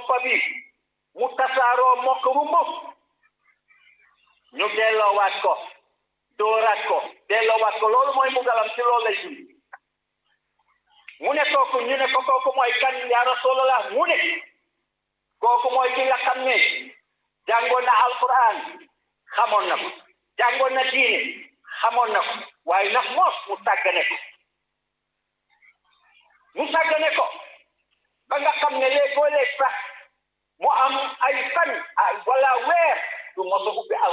boppa bi mu tasaaroo mokk rumbu ñu delloowaat ko dooraat ko delloowaat ko loolu mooy mbugalam ci loolu lay dund mu ne kooku ñu ne ko kooku mooy kan yaa rasulallah mu ne kooku mooy ki nga xam ne jàngoon na alquran xamoon na ko jàngoon na diine xamoon na ko waaye nag moos mu sàggane ko mu sàggane ko ba nga xam ne léegoo léeg sax mu am ay fan wala weer du mos a ubbi